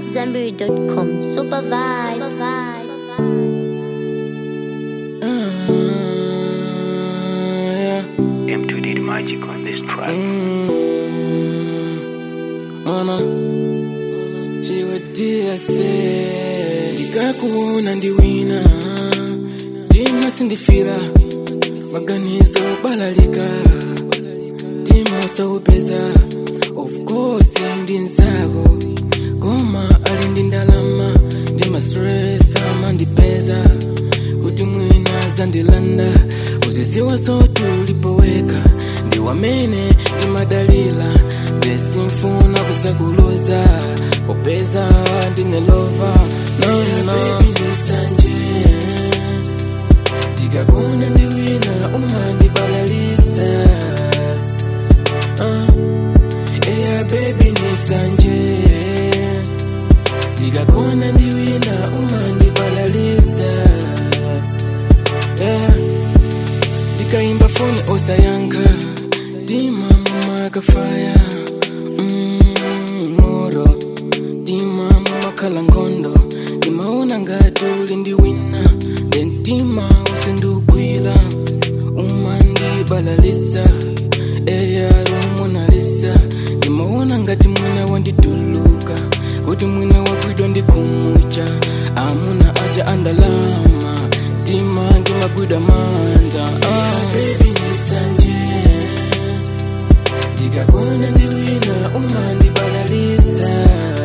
AmadZanbury.com. Super vibes. M2 did magic on this track. Mana chiwatia se ndikakuona ndiwina tima sindifira maganizo balalika tima saupeza of course ndi nzako koma ali ndi ndalama ndima stress amandipeza kuti mwina zandilanda uziziwa sote ulipoweka ndi wamene ndimadalila besimfuna kusakuluza popeza ndinelova nona ndisanje ndikakuna ndiwina umandibalalisa uh, eya bebi nisanje ndikakona ndiwina umandibalalisa yeah. ndikaimba foni osayanka tima mumakafaya mm, moro tima mumakhala nkhondo ndimaona ngati uli ndiwina dentima usindugwila umandibalalisa eya rumonalisa ndimaona ngati mwina wandituluka kuti mwina wagwidwa ndikumucha amuna aja andalama tima ndimagwida manja ah. baby nisanje ndikakona ndiwina umandibalalisa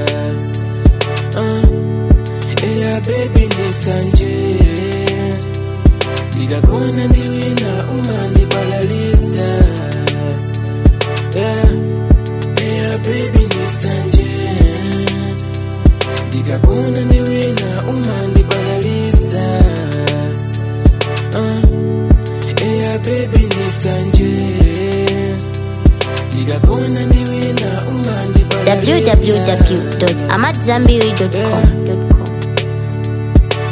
uh, eya bebi nisanje ndikakona ndiwina umandibalalisa yeah. eya bebi nisanje ndikakona ndiwina umandibalalisa uh, eya bebi nisanje ndikakona ndiwina umandibalalisa www.amadzanbury.com.